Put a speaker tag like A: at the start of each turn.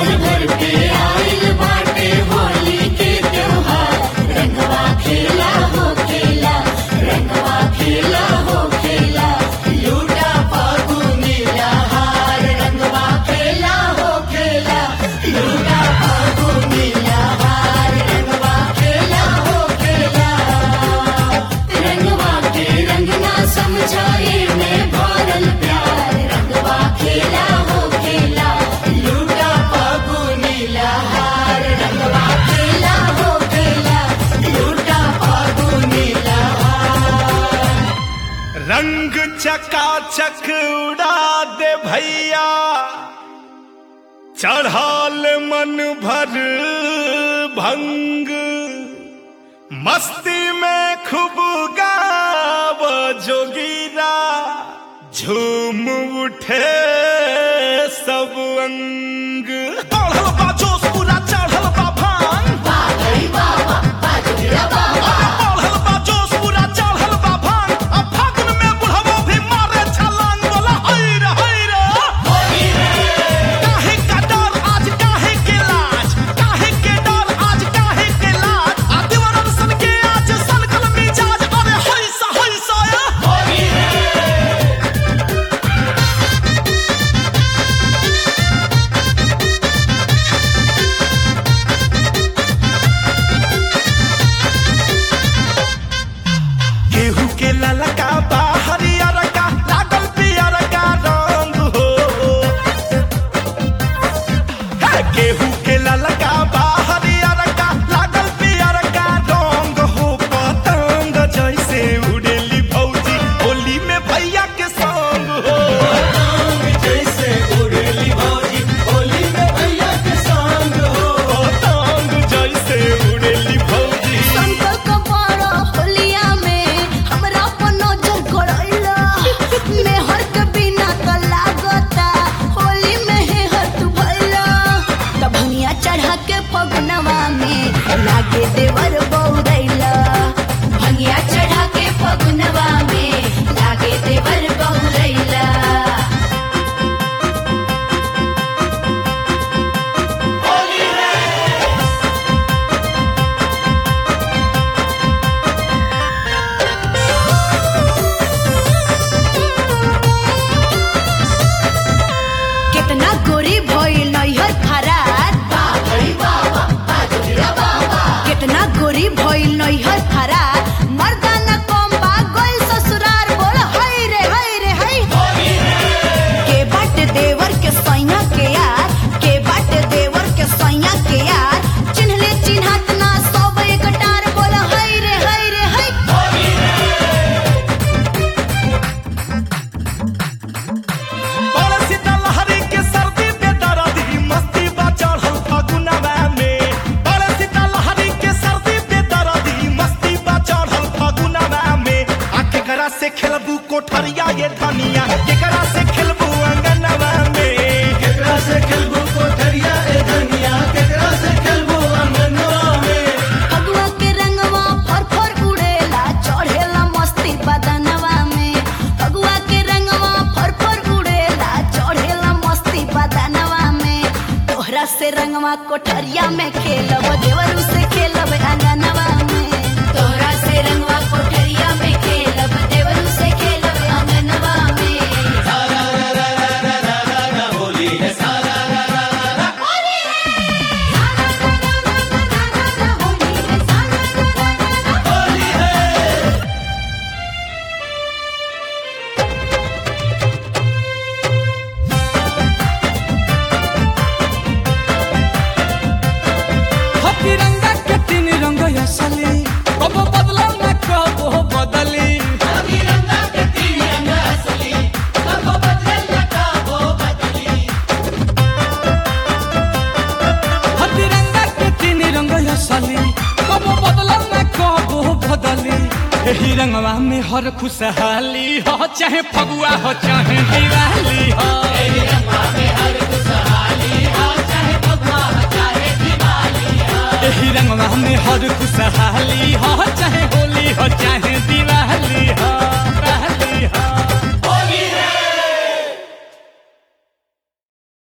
A: साल भर पे आइल बाटे होली के त्योहार रंगवा खेला हो खेला रंगवा खेला हो खेला लूटा फागुनी लहार रंगवा खेला हो खेला लूटा फागुनी लहार रंगवा खेला हो खेला रंगवा के रंगना समझाए में भरल प्यार रंगवा खेला हो खेला लूटा फागुनी लहार रंगवा खेला हो खेला लूटा फागुनी लहार
B: रंग चकाचक उड़ा दे भैया चढ़ाल मन भर भंग मस्ती में खूब गाव जोगीरा झूम उठे सब अंग बढ़ल बा जोश पूरा चढ़ल बा भांग
A: बाबई बाबा बाजुरा बाबा
B: बढ़ल बा जोश पूरा चढ़ल बा भांग अब फागुन में बुढ़वा भी मारे छलांग बोला हैर हैर काहे का डर आज काहे के लाज काहे के डर आज काहे के लाज आ दीवारन सन के आज सनकल मिजाज अरे हैसा हैसा या केहू के ललका बा हरियर का लागल पियर का रंग हो हे, केहू के ललका बा हरियर का लागल पियर का रंग हो पतंग जैसे उड़ेली भौजी होली में भैया के संग हो
C: जैसे उड़ेली भौजी होली में भैया के संग हो
B: पतंग जैसे उड़ेली भौजी
D: संकल्प बड़ा होलिया में हमरा पर नजर गड़ैला मेहर के बिना त लागता होली में हे हत भैला तब भनिया चढ़ा के फगुनवा में लागे देवर बौरैला भनिया चढ़ा के फगुनवा में लागे देवर बौरैला कितना गोरी भइल नैहर फरार
A: बाबई बाबा बाजुरा बाबा
D: कितना गोरी भइल नैहर फरार मर्दाना कम बा गइल ससुरार बोल हई रे हई रे हई के बाट देवर के सैया के यार के बाट देवर के सैया के यार चिन्हले चिन्हत ना सब एक टार बोल हई रे हई रे हई
B: और सीतालहरी के सर्दी पे दर्दी मस्ती बा चढ़ल फगुनवा में और सीतालहरी के सर्दी पे दर्दी मस्ती बा चढ़ल फगुनवा में आ केकरा से खेलबू कोठरिया ये धनिया केकरा से खेलबू अंगनवा में
C: केकरा से खेलबू कोठरिया ए धनिया केकरा से खेलबू अंगनवा में
D: फगुआ के रंगवा फर फर उड़ेला चढ़ेला मस्ती बदनवा में फगुआ के रंगवा फर फर उड़ेला चढ़ेला मस्ती बदनवा में तोहरा से रंगवा कोठरिया में खेलब देवरू से खेलब अंगनवा में तोहरा से रंगवा कोठरिया में खेलब देवरू से खेलब अंगनवा में
C: होली है सारा होली है
E: हो तिरंगा के तीन रंग असली कब बदला न कब बदली
A: तिरंगा के तिरंगा असली कब बदल लगा वो बदली
E: हो तिरंगा के तीन रंग असली कब बदला न कब बदली एही रंगवा में हर खुशहाली हो चाहे फगुआ हो चाहे दिवाली हो एही रंगवा में हर खुशहाली हो चाहे होली हो चाहे दिवाली हो